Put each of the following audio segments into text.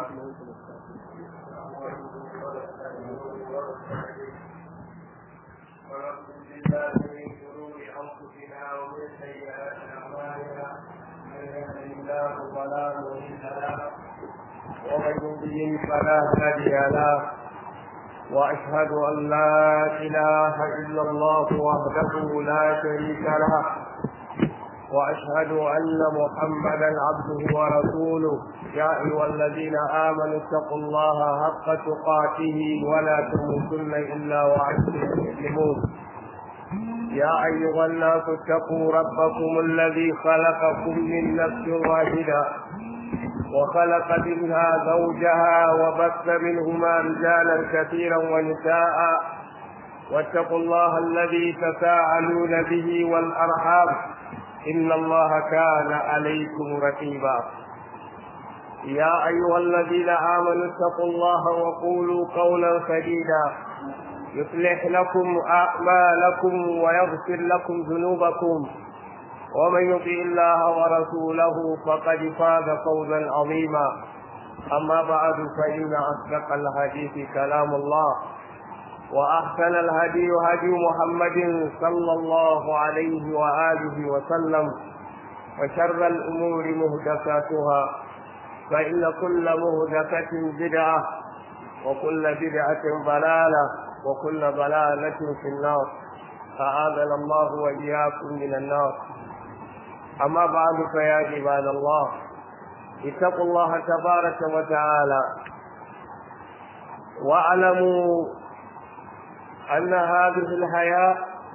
ونعوذ بالله من شرور انفسنا ومن سيئات اعمالنا من يهده الله فلا مضل له ومن يضلل فلا هادي له واشهد ان لا اله الا الله وحده لا شريك له واشهد ان محمدا عبده ورسوله يا ايها الذين امنوا اتقوا الله حق تقاته ولا تموتن الا وانتم مسلمون يا ايها الناس اتقوا ربكم الذي خلقكم من نفس واحده وخلق منها زوجها وبث منهما رجالا كثيرا ونساء واتقوا الله الذي تساءلون به والارحام ان الله كان عليكم رقيبا يا ايها الذين امنوا اتقوا الله وقولوا قولا سديدا يصلح لكم اعمالكم ويغفر لكم ذنوبكم ومن يطع الله ورسوله فقد فاز فوزا عظيما اما بعد فان اصدق الحديث كلام الله واحسن الهدي هدي محمد صلى الله عليه واله وسلم وشر الامور مهدفاتها فان كل مهدفه بدعه وكل بدعه ضلاله وكل ضلاله في النار فآذن الله وإياكم من النار أما بعد فيا عباد الله اتقوا الله تبارك وتعالى واعلموا أن هذه الحياة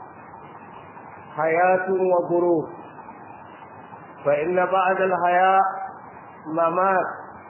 حياة وظروف فإن بعد الحياة ممات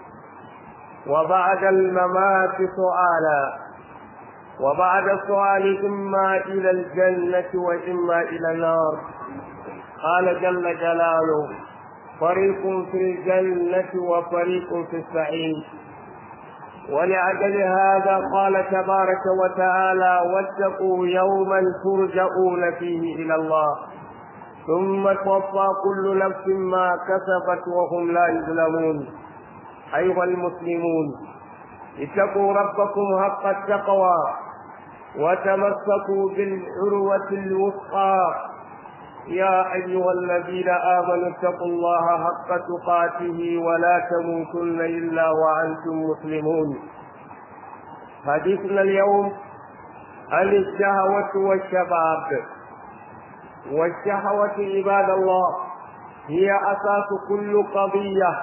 وبعد الممات سؤالا وبعد السؤال إما إلى الجنة وإما إلى النار قال جل جلاله فريق في الجنة وفريق في السعير ولأجل هذا قال تبارك وتعالى واتقوا يوما ترجعون فيه إلى الله ثم توفى كل نفس ما كسبت وهم لا يظلمون أيها المسلمون اتقوا ربكم حق التقوى وتمسكوا بالعروة الوثقى يا أيها الذين آمنوا اتقوا الله حق تقاته ولا تموتن إلا وأنتم مسلمون حديثنا اليوم عن الشهوة والشباب والشهوة عباد الله هي أساس كل قضية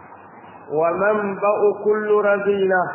ومنبأ كل رذيلة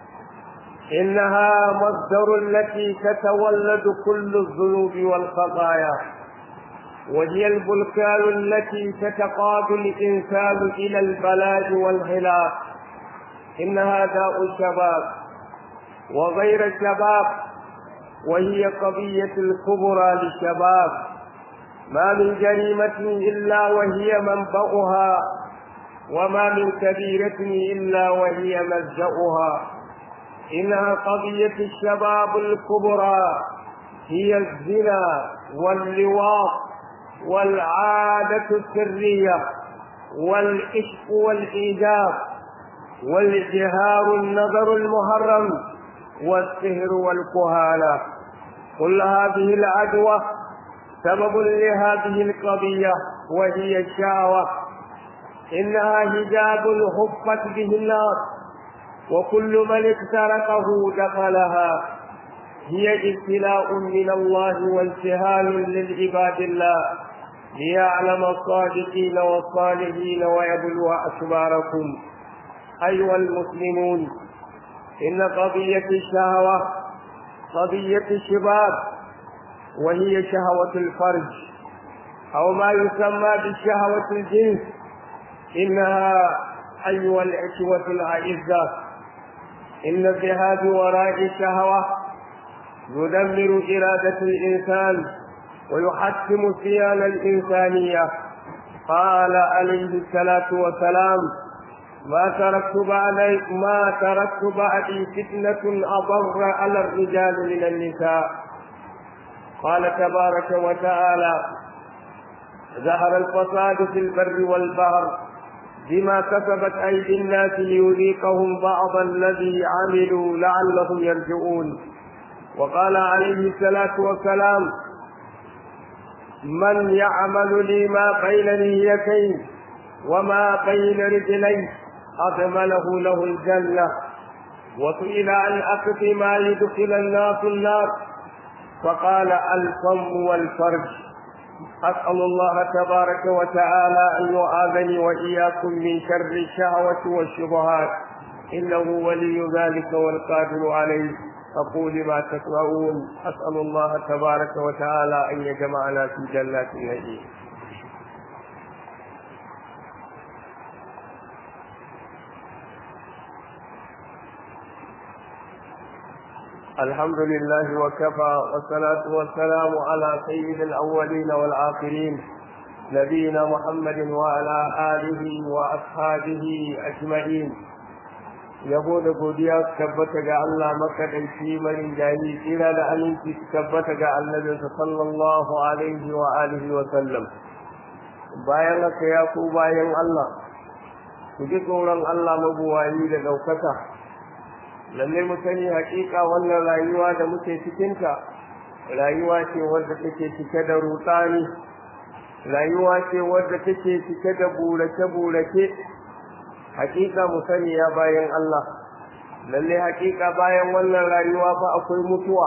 إنها مصدر التي تتولد كل الذنوب والخطايا وهي البلكان التي تتقاد الإنسان إلى البلاء والهلاك إنها داء الشباب وغير الشباب وهي قضية الكبرى للشباب ما من جريمة إلا وهي منبأها وما من كبيرة إلا وهي ملجأها إنها قضية الشباب الكبرى هي الزنا واللواط والعادة السرية والعشق والإيجاب والجهار النظر المحرم والسهر والكهانة كل هذه العدوى سبب لهذه القضية وهي الشهوة إنها حجاب حفت به النار وكل من اخترقه دخلها هي ابتلاء من الله وامتهان للعباد الله ليعلم الصادقين والصالحين ويبلو أخباركم أيها المسلمون إن قضية الشهوة قضية الشباب وهي شهوة الفرج أو ما يسمى بالشهوة الجنس إنها أيها الإخوة الأعزة إن الذهاب وراء الشهوة يدمر إرادة الإنسان ويحتم الصيانة الإنسانية قال عليه الصلاة والسلام ما تركت بعد ما تركت بعدي فتنة أضر على الرجال من النساء قال تبارك وتعالى ظهر الفساد في البر والبحر بما كسبت أيدي الناس ليذيقهم بعض الذي عملوا لعلهم يرجعون وقال عليه الصلاة والسلام من يعمل لي ما بين نيتين وما بين رجليه أضمنه له الجنة وسئل عن أكف ما يدخل الناس النار فقال الفم والفرج أسأل الله تبارك وتعالى أن يعاذني وإياكم من شر الشهوة والشبهات إنه ولي ذلك والقادر عليه أقول ما تسمعون أسأل الله تبارك وتعالى أن يجمعنا في جنات النعيم الحمد لله وكفى والصلاة والسلام على سيد الأولين والآخرين نبينا محمد وعلى آله وأصحابه أجمعين yabo da godiya su tabbata ga Allah makaɗaici marin jayi tsira da aminci su tabbata ga annabinsa sallallahu alaihi wa alihi wa sallam bayan haka ya ku bayan Allah ku ji tsoron Allah mabuwayi da ɗaukaka lalle mu sani haƙiƙa wannan rayuwa da muke cikinta rayuwa ce wadda take cike da rutsani rayuwa ce wadda take cike da burace-burace hakika mu sani ya bayan Allah lalle hakika bayan wannan rayuwa fa akwai mutuwa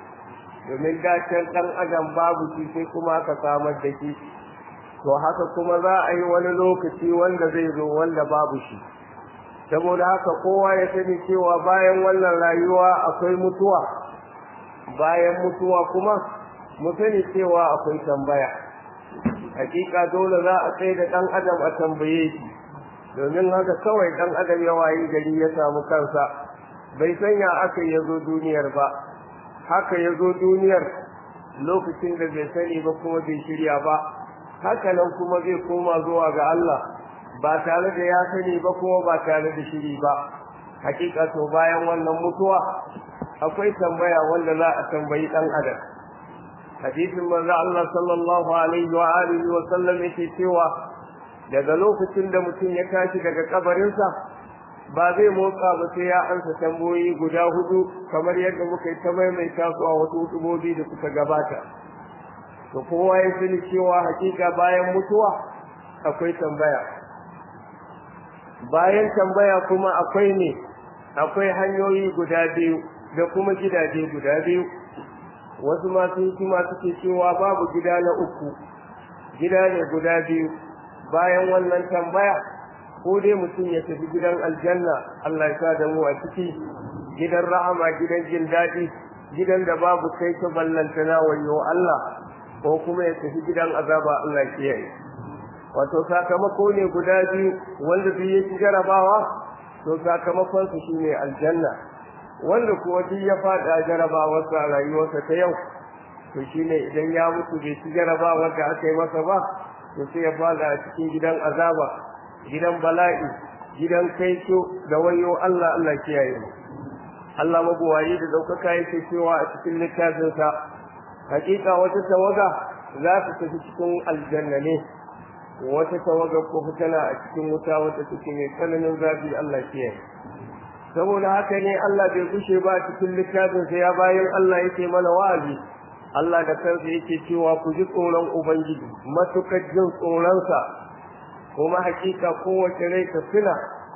domin dacen dan adam babu shi sai kuma aka samar da shi to haka kuma za a yi wani lokaci wanda zai zo wanda babu shi saboda haka kowa ya sani cewa bayan wannan rayuwa akwai mutuwa bayan mutuwa kuma mu sani cewa akwai tambaya hakika dole za a tsaye da dan adam a tambaye shi domin haka kawai ɗan adam ya wayi gari ya samu kansa bai sanya aka ya zo duniyar ba haka ya zo duniyar lokacin da bai sani ba kuma bai shirya ba haka nan kuma zai koma zuwa ga Allah ba tare da ya sani ba kuma ba tare da shiri ba hakika to bayan wannan mutuwa akwai tambaya wanda za a tambayi ɗan adam hadisin manzo Allah sallallahu alaihi wa alihi wa sallam yake cewa daga lokacin da mutum ya tashi daga kabarinsa ba zai motsa ba sai ya ansa tamboyi guda hudu kamar yadda muka yi ta maimaita su a wasu hutubobi da suka gabata to kowa ya sani cewa hakika bayan mutuwa akwai tambaya bayan tambaya kuma akwai ne akwai hanyoyi guda biyu da kuma gidaje guda biyu wasu masu hikima suke cewa babu gida na uku gida ne guda biyu bayan wannan tambaya ko dai mutum ya tafi gidan aljanna Allah ya sa da mu a ciki gidan rahama gidan jin daɗi gidan da babu kai ta ballanta na wayo Allah ko kuma ya tafi gidan azaba Allah ya kiyaye wato sakamako ne guda biyu wanda duk ya ci jarabawa to sakamakon su shine aljanna wanda kuwa duk ya faɗa jarabawarsa a rayuwarsa ta yau to shine idan ya mutu bai ci jarabawar da aka yi masa ba to sai ya fada a cikin gidan azaba gidan bala'i gidan kaito da wayo Allah Allah kiyaye mu Allah mabuwayi da daukaka yake cewa a cikin littafin sa hakika wata tawaga za ta tafi cikin aljanna ne wata tawaga ko tana a cikin wuta wata take mai tsananin zafi Allah kiyaye saboda haka ne Allah bai kushe ba cikin littafin sa ya bayan Allah yake mana wa'azi Allah da kansa yake cewa ku ji tsoron Ubangiji matukar jin tsoronsa kuma hakika kowace rai ta tuna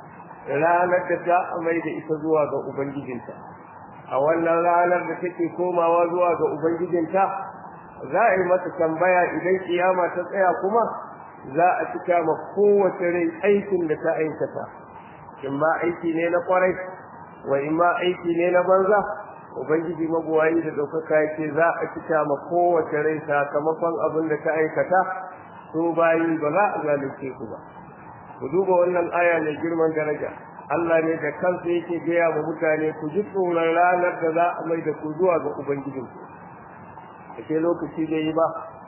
ranar da ta amai da ita zuwa ga Ubangijinta a wannan ranar da take komawa zuwa ga Ubangijinta za a yi mata tambaya idan kiyama ta tsaya kuma za a cika ma kowace rai aikin da ta aikata in ma aiki ne na kwarai wa in ma aiki ne na banza ubangiji mabuwayi da ɗaukaka yake za a cika ma kowace rai sakamakon abin da ta aikata su bayi ba za a zalunce ku ba ku duba wannan aya mai girman daraja Allah ne da kansa yake gaya wa mutane ku ji tsoron ranar da za a mai da ku zuwa ga ubangijinku ake lokaci da yi ba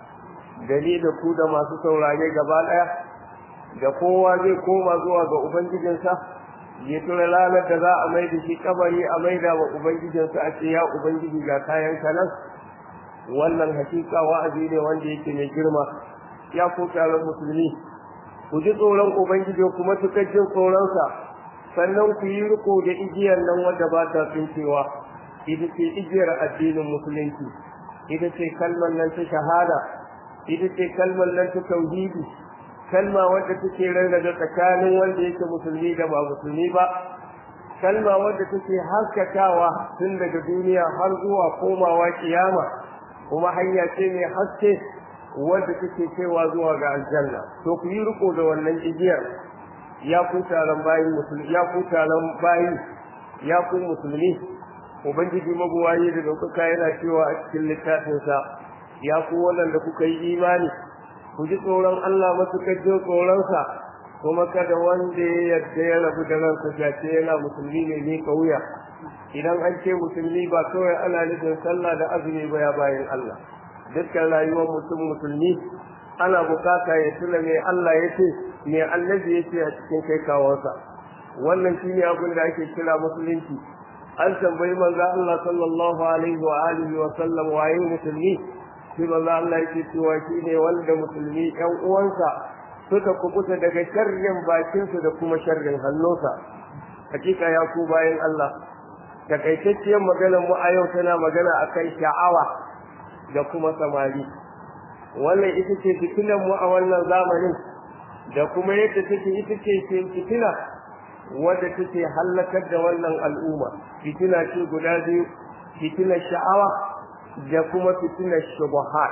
gani da ku da masu saurare gaba ɗaya da kowa zai koma zuwa ga ubangijinsa ya tura ranar da za a mai da shi kabari a maida wa ubangijinsa a ce ya ubangiji ga kayan nan wannan hakika wa'azi ne wanda yake mai girma ya ko taron musulmi ku ji tsoron ubangiji kuma suka jin tsoronsa sannan ku yi riko da igiyar nan wadda ba ta tsinkewa ita ce igiyar addinin musulunci ita ce kalmar nan ta shahada ita ce kalmar nan ta tauhidi kalma wadda take rarrabe tsakanin wanda yake musulmi da ba musulmi ba kalma wadda take haskakawa tun daga duniya har zuwa komawa kiyama kuma hanya ce mai haske wadda take kaiwa zuwa ga aljanna to ku yi riko da wannan igiyar ya ku taron bayi musulmi ya ku taron bayi ya ku musulmi ubangiji mabuwayi da daukaka yana cewa a cikin littafinsa ya ku waɗanda kuka yi imani ku ji tsoron Allah matuƙar jin tsoronsa kuma kada wanda ya yarda ya rabu da ransa jace yana musulmi ne ne wuya idan an ce musulmi ba kawai ana nufin sallah da azumi ba ya bayan Allah dukkan rayuwar mutum musulmi ana bukata ya tuna me Allah ya ce me annabi ya ce a cikin kai kawansa wannan shine abin da ake kira musulunci an tambayi manzo Allah sallallahu alaihi wa alihi wa sallam waye musulmi shi manzo Allah yake cewa shine wanda musulmi ɗan uwansa suka kubuta daga sharrin bakinsu da kuma sharrin hannunsa hakika ya ku bayan Allah takaitacciyar maganar mu a yau tana magana akan sha'awa da kuma samari wannan ita ce fitinan mu a wannan zamanin da kuma yadda take ita ce fitina wadda take hallakar da wannan al'umma fitina ce guda biyu fitinar sha'awa da kuma fitinar shubuhat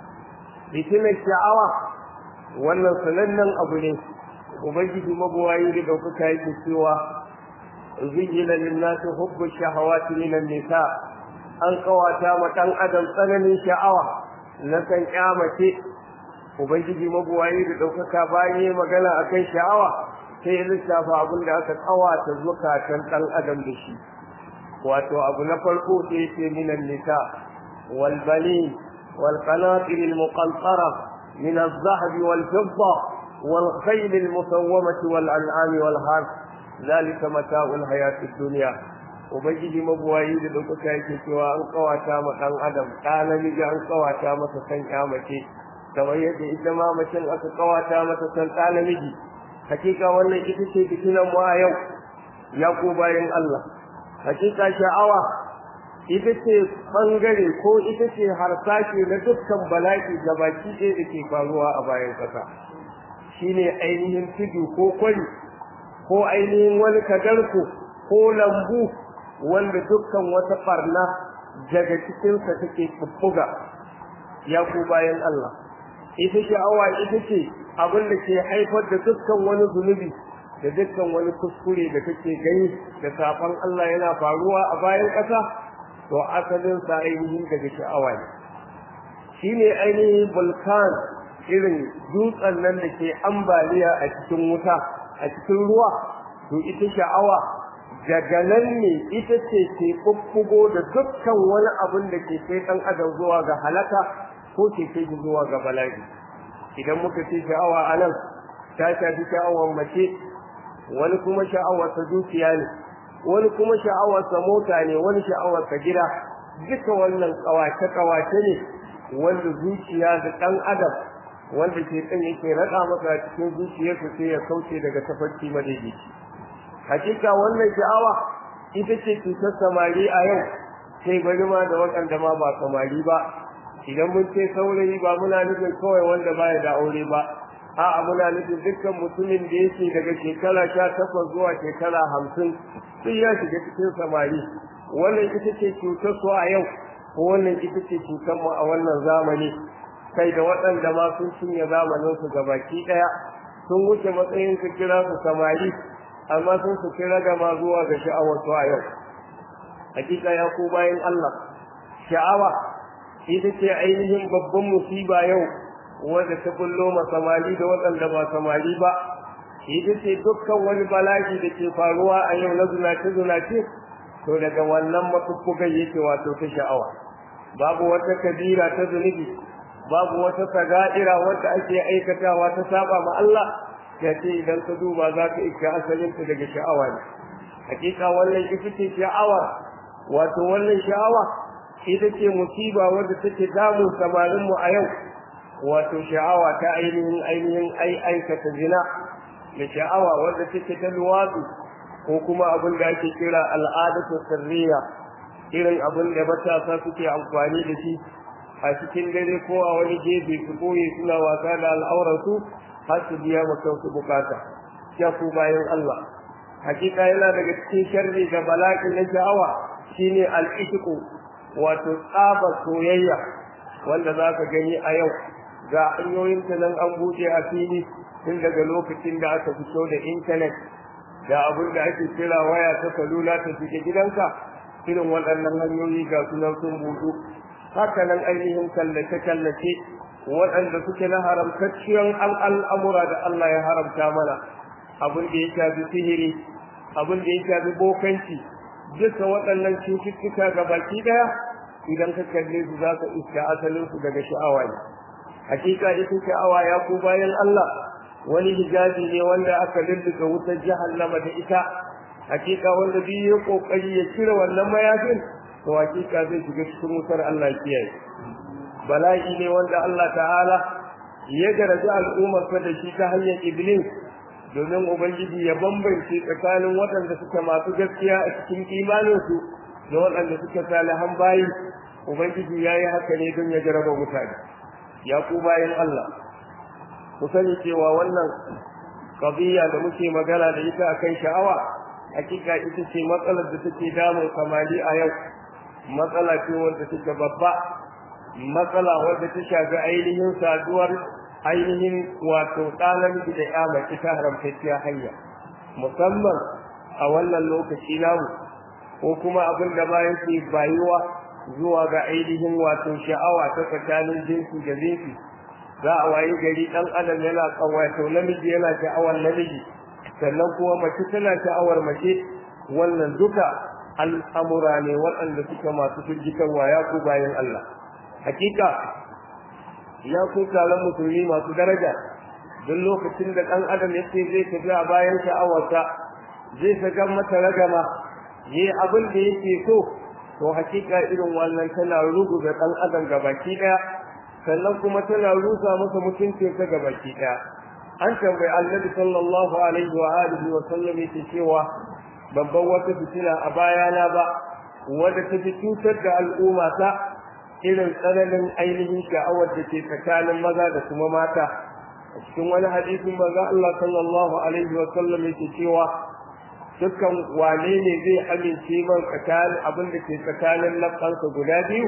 fitinar sha'awa wannan sanannen abu ne ubangiji mabuwayi da ɗaukaka yake cewa zuyina linnasi hubbu shahawati minan nisa an kawata ma ɗan adam tsananin sha'awa na kan kyamace ubangiji mabuwayi da ɗaukaka bayan magana akan sha'awa sai lissafa abin da aka kawata zukatan ɗan adam da shi wato abu na farko sai ce minan nisa wal bani wal qanatir al muqantara min al zahab wal fidda wal khayl al musawwamah wal an'am wal harth zalika mata'ul hayat ad dunya ubangiji mabuwayi da ɗaukaka yake cewa an kawata ma ɗan adam ɗa namiji an kawata masa san kyamace kamar yadda ita ma macen aka kawata masa san ɗa namiji hakika wannan ita ce fitinan mu a yau ya ko bayan Allah hakika sha'awa ita ce bangare ko ita ce harsashe na dukkan bala'i da baki ɗaya da ke faruwa a bayan ƙasa shine ainihin tudu ko kwari ko ainihin wani kadarko ko lambu wanda dukkan wata barna daga cikinsa take bubbuga ya ku bayan Allah ita sha'awa ita ce abin da ke haifar da dukkan wani zunubi da dukkan wani kuskure da kake gani da safan Allah yana faruwa a bayan ƙasa to asalin sa ainihin daga sha'awa ne shine ainihin vulkan irin dutsen nan da ke ambaliya a cikin wuta a cikin ruwa to ita sha'awa daga nan ne ita ce ke bubbugo da dukkan wani abin da ke kai ɗan adam zuwa ga halaka ko ke kai zuwa ga bala'i idan muka ce sha'awa a nan ta shafi sha'awar mace wani kuma sha'awarsa dukiya ne wani kuma sha'awarsa mota ne wani sha'awarsa gida duka wannan kawace-kawace ne wanda zuciya da ɗan adam wanda ke kan yake raɗa masa cikin zuciyarsa sai ya kauce daga tafarki madaidaici hakika wannan sha'awa ita ce cutar samari a yau sai bari ma da waɗanda ma ba samari ba idan mun ce saurayi ba muna nufin kawai wanda baya da aure ba a'a muna nufin dukkan mutumin da yake daga shekara sha takwas zuwa shekara hamsin sun ya shiga cikin samari wannan ita ce cutar su a yau ko wannan ita ce cutar mu a wannan zamani kai da waɗanda ma sun cinye zamanin su gabaki ɗaya sun wuce matsayin su kira su samari amma sun su kira da ma zuwa ga sha'awar su a yau hakika ya ko bayan Allah sha'awa ita ce ainihin babban musiba yau wanda ta bullo ma samari da waɗanda ba samari ba ita ce dukkan wani bala'i da ke faruwa a yau na zunace zunace to daga wannan mafuffugan yake wato ta sha'awa babu wata kabira ta zunubi babu wata saga'ira wanda ake aikatawa ta saba ma Allah ya ce idan ka duba za ka iska asalinta daga sha'awa ne hakika wannan ita ce sha'awa wato wannan sha'awa ita ce musiba wadda take damun samarinmu a yau wato sha'awa ta ainihin ainihin ai aikata zina da sha'awa wanda take ta luwatsu ko kuma abin da ake kira al'adatu sirriya irin abin da matasa suke amfani da shi a cikin dare ko a wani gefe su koye suna wasa da al'aurarsu har su biya ma kansu bukata ya ku bayan Allah hakika yana daga cikin sharri da bala'i na sha'awa shine al'ishiku wato tsaba soyayya wanda za ka gani a yau ga hanyoyin ta nan an buɗe a fili tun daga lokacin da aka fito da intanet da abin da ake kira waya ta salula ta shiga gidanka irin waɗannan hanyoyi ga sunan sun buɗu haka nan ainihin kallace-kallace waɗanda suke na haramtacciyar al'amura da Allah ya haramta mana abin da ya shafi sihiri abin da ya shafi bokanci duka waɗannan cututtuka ga baki ɗaya idan ka kalle su za ka iska asalinsu daga sha'awa ne hakika ita sha'awa ya ku bayan Allah wani hijabi ne wanda aka lulluka wutar jahannama da ita hakika wanda biyu ya kokari ya cire wannan mayafin to hakika zai shiga cikin wutar Allah kiyaye bala'i ne wanda Allah ta'ala ya garaji al'ummar da shi ta hanyar iblis domin ubangiji ya bambance tsakanin waɗanda suka masu gaskiya a cikin imaninsu da waɗanda suka salihan bayi ubangiji ya yi haka ne don ya jaraba mutane ya ku bayan Allah ku sani cewa wannan qadiyya da muke magana da ita akan sha'awa hakika ita ce matsalar da take damun samari a yau matsala ce wanda take babba matsala wadda ta shafi ainihin saduwar ainihin wato ɗanan da ya mace ta haramtacciya hanya musamman a wannan lokaci namu ko kuma abin da bayan ke bayuwa zuwa ga ainihin wato sha'awa ta tsakanin jinsi da jinsi za a wayi gari ɗan adam yana wato namiji yana sha'awar namiji sannan kuma mace tana sha'awar mace wannan duka al'amura ne waɗanda suka masu firgitarwa ya ku bayan Allah hakika ya ku taron musulmi masu daraja duk lokacin da ɗan adam ya ce zai tafi a bayan sha'awarsa zai saka mata ragama yi abin da yake so to hakika irin wannan tana rugu da ɗan adam gabaki ɗaya sannan kuma tana rusa masa mutuncin ta gabaki ɗaya an tambayi annabi sallallahu alaihi wa alihi wa sallam yake cewa babban wata fitina a bayana ba wadda ta fi cutar da al'umma ta irin tsananin ainihin sha'awar da ke tsakanin maza da kuma mata a cikin wani hadisin manzo Allah sallallahu alaihi wa sallam yake cewa dukkan wane ne zai amince man tsakanin abin da ke tsakanin lafansa guda biyu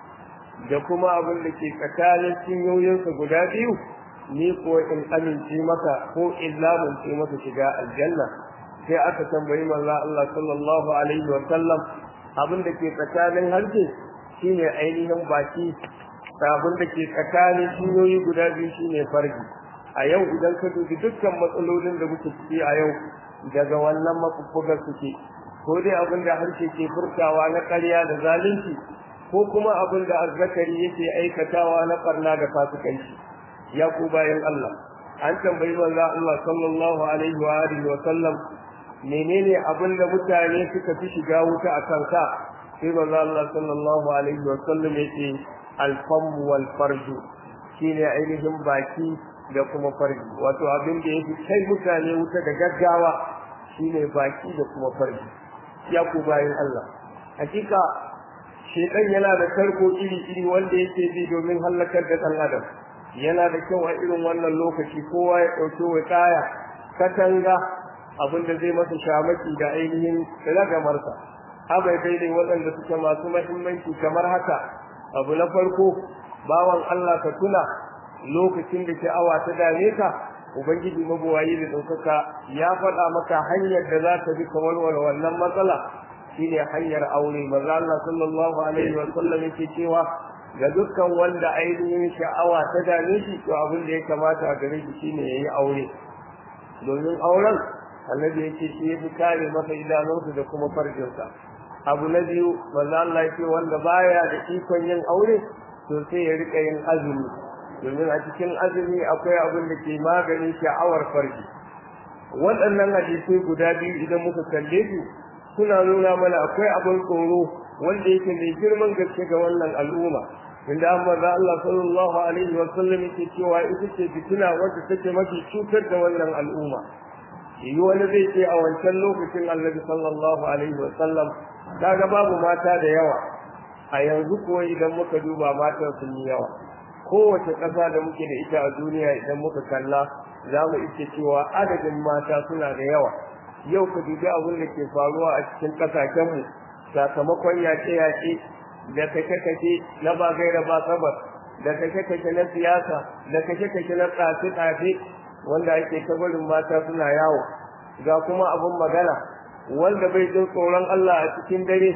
da kuma abin da ke tsakanin cinyoyinsa guda biyu ni ko in amince maka ko in lamunce maka shiga aljanna sai aka tambayi manzo Allah sallallahu alaihi wa sallam abin da ke tsakanin harshe shine ainihin baki abin da ke tsakanin cinyoyi guda biyu shine farji a yau idan ka dubi dukkan matsalolin da muke ciki a yau daga wannan mafuffugar suke ko dai abin da harshe ke furtawa na ƙarya da zalunci ko kuma abin da azzakari yake aikatawa na barna da fasikanci ya ku bayan Allah an tambayi manzo Allah sallallahu alaihi wa alihi wa sallam menene abin da mutane suka fi shiga wuta a kanka sai manzo Allah sallallahu alaihi wa sallam yake al-fam wal farju shine ainihin baki da kuma farji wato abin da yake kai mutane wuta da gaggawa shine baki da kuma farji ya ku bayan Allah hakika shedan yana da tarko iri iri wanda yake bi domin halakar da dan adam yana da kyau a irin wannan lokaci kowa ya dauki wakaya katanga abin da zai masa shamaki da ainihin ragamarsa abai daidai waɗanda suke masu mahimmanci kamar haka abu na farko bawan Allah ka tuna lokacin da sha'awa ta dame ka ubangiji mabuwayi da ɗaukaka ya faɗa maka hanyar da za ta bi ka warware wannan matsala shine hanyar aure manzo Allah sallallahu alaihi wa sallam yake cewa ga dukkan wanda ainihin sha'awa ta dame shi to abin da ya kamata a gare shi shine yayi aure domin auren annabi yake shi ya fi kare masa idanunsa da kuma farjinsa abu na biyu manzo Allah yake wanda baya da ikon yin aure to sai ya rika yin azumi domin a cikin azumi akwai abin da ke maganin sha'awar farji waɗannan hadisai guda biyu idan muka kalle su suna nuna mana akwai abin tsoro wanda yake mai girman gaske ga wannan al'umma inda an maza Allah sallallahu alaihi wa sallam yake cewa ita ce fitina wadda take mafi cutar da wannan al'umma yi wani zai ce a wancan lokacin annabi sallallahu alaihi wa sallam kaga babu mata da yawa a yanzu kuwa idan muka duba matan sun yi yawa kowace ƙasa da muke da ita a duniya idan muka kalla za mu iske cewa adadin mata suna da yawa yau ka dubi abin da ke faruwa a cikin ƙasashenmu sakamakon yaƙe-yaƙe da kashe-kashe na ba gaira ba sabar da kashe-kashe na siyasa da kashe-kashe na tsafe-tsafe wanda ake ta barin mata suna yawo ga kuma abin magana wanda bai jin tsoron Allah a cikin dare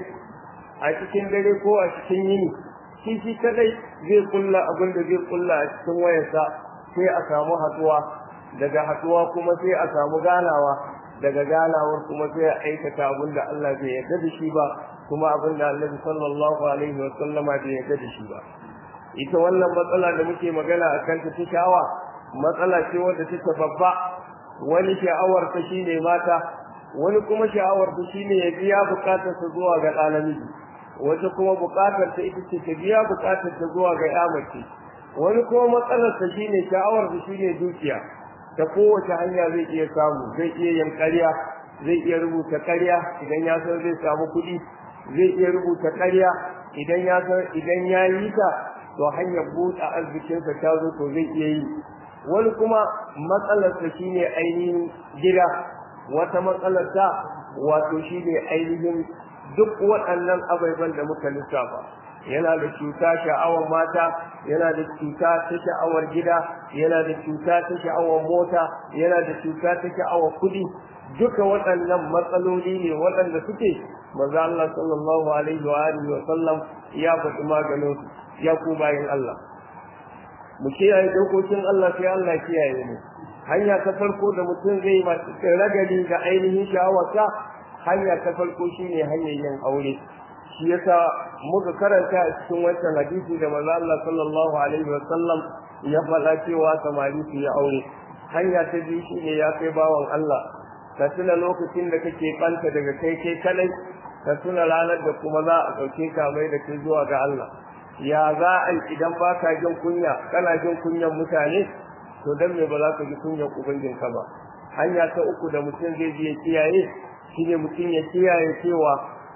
a cikin dare ko a cikin yini shi shi kadai zai kulla abin da zai kulla a cikin wayarsa sai a samu haduwa daga haduwa kuma sai a samu ganawa daga ganawar kuma sai a aikata abin da Allah bai yarda da shi ba kuma abin da Annabi sallallahu alaihi wa sallama bai yarda da shi ba ita wannan matsala da muke magana a kan ta sha'awa matsala ce wadda take babba wani sha'awar ta shine mata wani kuma sha'awar ta shine ya biya bukatar sa zuwa ga ɗalibiji wata kuma bukatar ta ita ce ta biya bukatar ta zuwa ga yamace wani kuma matsalar ta shine sha'awar ta shine dukiya ta kowace hanya zai iya samu zai iya yin ƙarya zai iya rubuta ƙarya idan ya san zai samu kuɗi zai iya rubuta ƙarya idan ya san idan ya yi ta to hanyar buɗe arzikinsa ta zo to zai iya yi wani kuma matsalarsa shine ainihin gida wata matsalarsa wato shine ainihin duk waɗannan ababen da muka lissafa yana da cuta sha'awar mata yana da cuta ta sha'awar gida yana da cuta ta sha'awar mota yana da cuta ta sha'awar kuɗi duka waɗannan matsaloli ne waɗanda suke maza Allah sallallahu alaihi wa alihi wa sallam ya faɗi maganin su ya ku bayin Allah mu kiyaye dokokin Allah sai Allah kiyaye mu hanya ta farko da mutum zai ma ragali da ainihin sha'awarsa hanya ta farko shine hanyar yin aure shi yasa muka karanta a cikin wancan hadisi da manzo Allah sallallahu alaihi wa sallam ya faɗa cewa samari su yi aure hanya ta biyu shine ya kai bawan Allah ka tuna lokacin da kake banta daga kai kai kadai ka tuna ranar da kuma za a ɗauke ka mai da kai zuwa ga Allah ya za a yi idan ba ka jin kunya kana jin kunyan mutane to dan me ba za ka ji kunyan ubangijinka ba hanya ta uku da mutum zai je kiyaye shine mutum ya kiyaye cewa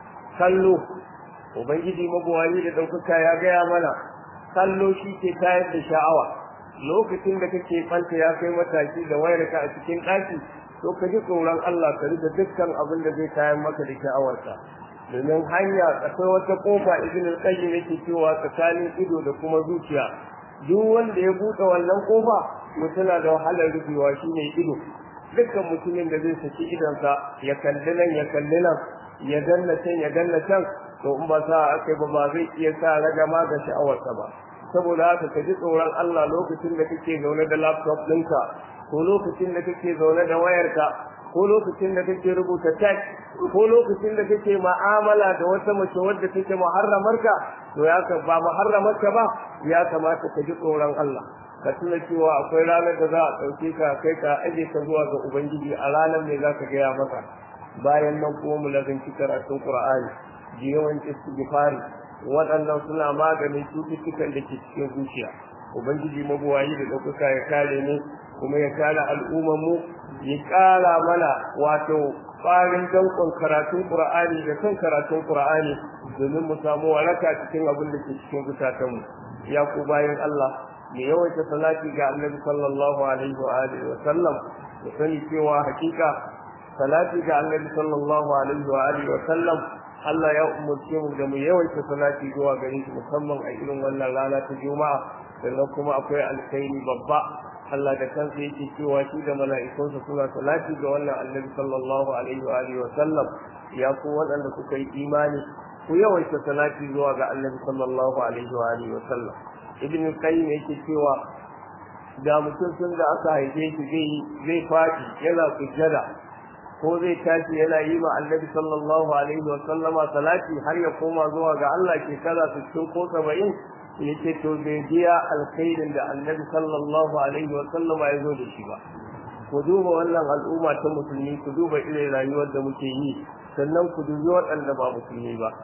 kallo ubangiji mabuwani da ɗaukaka ya gaya mana kallo shi ke tayar da sha'awa lokacin da kake fanta ya kai mataki da wayarka a cikin ɗaki to ka ji tsoron Allah ka rika dukkan abin da zai tayar maka da sha'awarka domin hanya akwai wata kofa ibn al-qayyim yake cewa tsakanin ido da kuma zuciya duk wanda ya buɗe wannan kofa mutuna da wahalar rufewa shine ido dukkan mutumin da zai saki idonsa ya kalli nan ya kalli nan ya danna can ya danna can to in ba sa aka ba ba zai iya sa ragama ga sha'awarsa ba saboda haka ka ji tsoron Allah lokacin da kake zaune da laptop ɗinka ko lokacin da kake zaune da wayarka ko lokacin da kake rubuta text ko lokacin da kake ma'amala da wata mace wadda take muharramarka to ya ka ba muharramarka ba ya kamata ka ji tsoron Allah ka tuna cewa akwai ranar da za a ɗauke ka kai ka aje ka zuwa ga ubangiji a ranar ne za ka gaya maka bayan nan kuma mu lazanci karatun qur'ani da yawan istighfari waɗannan suna maganin cututtukan da ke cikin zuciya ubangiji mabuwayi da ɗaukaka ya kare mu kuma ya kare al'ummar mu ya ƙara mana wato ƙwarin dankon karatun qur'ani da kan karatun qur'ani domin mu samu waraka cikin abin da ke cikin zukatanmu ya ku bayan Allah mai yawaita salati ga annabi sallallahu alaihi wa alihi wa sallam da sani cewa hakika salati ga annabi sallallahu alaihi wa alihi wa sallam Allah ya umurce mu da mu yawaita salati zuwa gare shi musamman a irin wannan rana ta Juma'a sannan kuma akwai alkhairi babba Allah da kansa yake cewa shi da mala'ikunsa suna salati ga wannan annabi sallallahu alaihi wa alihi wa sallam ya ku waɗanda kuka yi imani ku yawaita salati zuwa ga annabi sallallahu alaihi wa alihi wa sallam ibn qayyim yake cewa da mutum sun da aka haife shi zai zai faɗi yana sujjada ko zai tashi yana yi ma annabi sallallahu alaihi wa sallama salati har ya koma zuwa ga Allah shekara 60 ko 70 yace to bai biya alkhairin da annabi sallallahu alaihi wa sallama ya zo da shi ba ku duba wannan al'umma ta musulmi ku duba irin rayuwar da muke yi sannan ku dubi waɗanda ba musulmi ba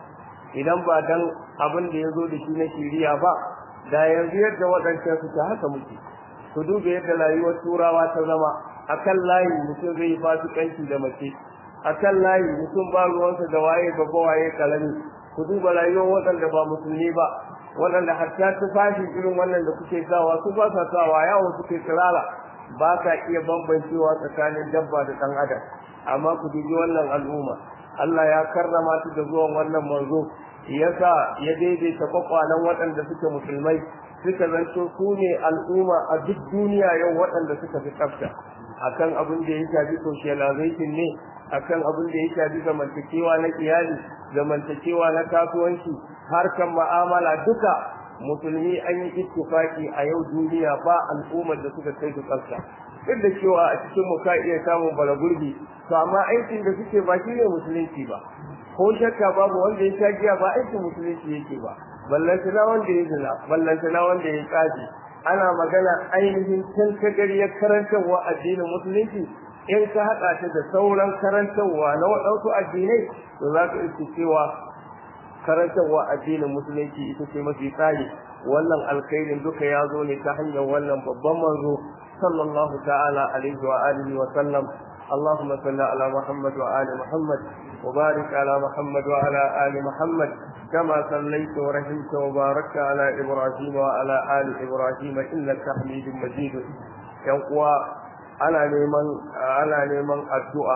idan ba dan abin da ya zo da shi na shiriya ba da yanzu yadda waɗancan suke haka muke ku duba yadda rayuwar turawa ta zama akan layi mutum zai yi fasikanci da mace akan layi mutum ba ruwansa da waye babba waye kalami ku duba rayuwar waɗanda ba musulmi ba waɗanda hatta tufafi irin wannan da kuke sawa su ba sa sawa yawo suke tsirara ba ka iya bambancewa tsakanin dabba da ɗan adam amma ku dubi wannan al'umma Allah ya karrama su da zuwan wannan manzo yasa ya daidaita kwakwalan waɗanda suke musulmai suka zanto su ne al'umma a duk duniya yau waɗanda suka fi tsafta akan abin da ya shafi socialization ne akan abin da ya shafi zamantakewa na iyali zamantakewa na kasuwanci harkan ma'amala duka musulmi an yi ittifaki a yau duniya ba al'ummar da suka kai su tsafta duk da cewa a cikin mu ka iya samun balagurbi to amma aikin da suke ba shi ne musulunci ba ko shakka babu wanda ya sha giya ba aikin musulunci yake ba ballanta na wanda ya zina ballanta na wanda ya tsaji ana magana ainihin tantagariyar karantarwa addinin musulunci in ka haɗa ta da sauran karantarwa na waɗansu addinai to za ka iske cewa karantarwa addinin musulunci ita ce mafi tsari wannan alkhairin duka ya zo ne ta hanyar wannan babban manzo sallallahu ta'ala alaihi wa alihi wa sallam اللهم صل على محمد وآل محمد وبارك على محمد وعلى آل محمد كما صليت ورحمت وباركت على إبراهيم وعلى آل إبراهيم إنك حميد مجيد ينقوى ana neman ana neman addu'a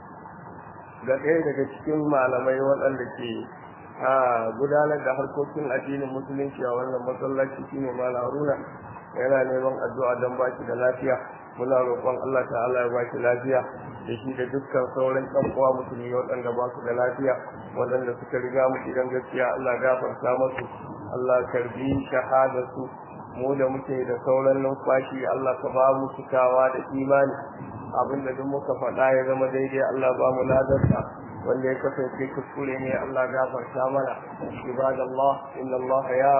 ga ɗaya daga cikin malamai waɗanda ke gudanar da harkokin addinin musulunci a wannan masallaci shine malam Haruna yana neman addu'a don ba shi da lafiya muna roƙon Allah ta'ala ya ba shi lafiya da shi da dukkan sauran ɗan uwa musulmi waɗanda ba su da lafiya waɗanda suka riga mu idan gaskiya Allah gafarta musu Allah karbi shahadarsu mu da muke da sauran numfashi Allah ka ba mu cikawa da imani abinda duk muka faɗa ya zama daidai Allah ba mu ladarsa wanda ya kasance kuskure ne Allah gafarta mana ibadallah inna Allah ya